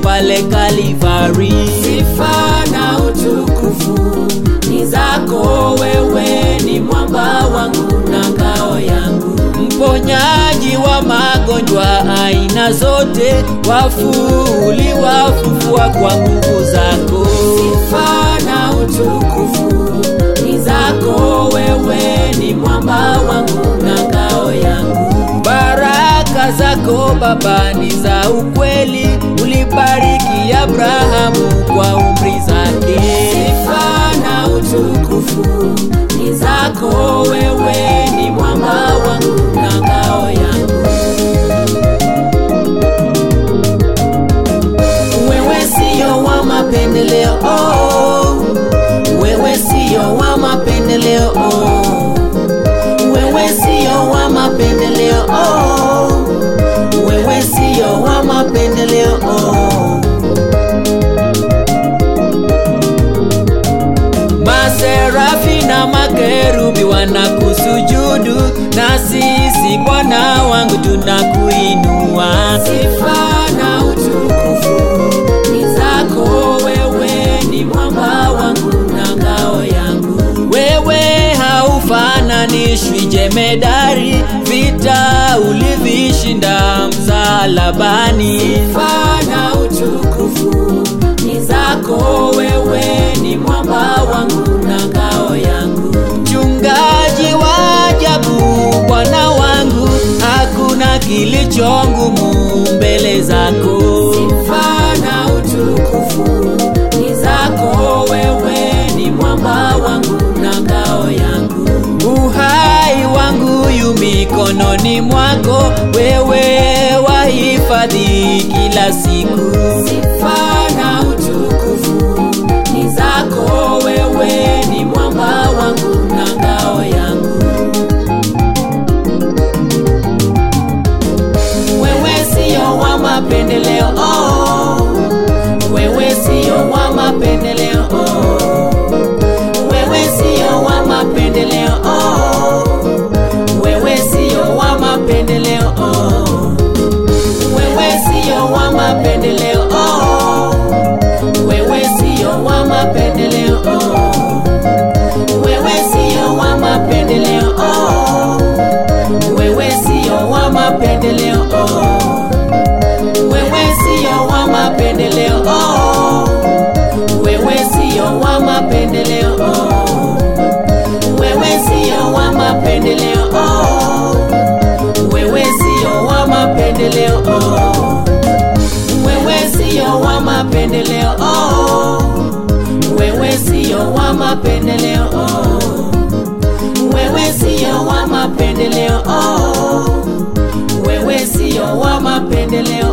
pale Kalivari. Sifa na utukufu ni zako wewe, ni mwamba wangu na ngao yangu. mponyaji wa magonjwa aina zote, wafu uliwafufua kwa nguvu zako. Sifa na utukufu ni zako wewe, ni mwamba wangu na ngao yangu. Baraka zako Baba ni za ukweli, ulibariki Abrahamu kwa umri zake. Sifa na utukufu ni zako wewe, ni mwamba wangu na ngao yangu. Wewe sio wa mapendeleo, oh. wewe sio wa mapendeleo, oh. wewe sio wa mapendeleo, oh. wewe sio wa mapendeleo, oh. Maserafi na makerubi wanakusujudu, na sisi Bwana wangu tunakuinua. Sifa na utukufu ni zako wewe, ni mwamba wangu na ngao yangu. Wewe haufananishwi jemedari, vita ulivishinda msalabani. Sifa na utukufu ni zako wewe, ni mwamba wangu na ngao yangu. Mchungaji wa ajabu, Bwana wangu, hakuna kilicho ngumu mbele zako. Sifa na utukufu ni zako wewe, ni mwamba wangu na ngao yangu. Uhai wangu yu mikononi mwako, wewe wahifadhi kila siku. Sifa na utukufu ni zako wewe, ni mwamba wangu na ngao yangu. Wewe sio wa mapendeleo, oh. wewe sio wa mapendeleo, oh. wewe sio wa mapendeleo, oh. wewe sio wa mapendeleo, oh. wewe sio wa mapendeleo, oh. wewe sio wa mapendeleo, oh. wewe sio wa mapendeleo, oh. wewe sio wa mapendeleo, oh. wewe sio wa mapendeleo, oh. wewe sio wa mapendeleo, oh. wewe sio wa mapendeleo, oh. wewe sio wa mapendeleo, oh. wewe sio wa mapendeleo, oh. wewe sio wa mapendeleo, oh. wewe sio wa mapendeleo, oh. wewe sio wa mapendeleo,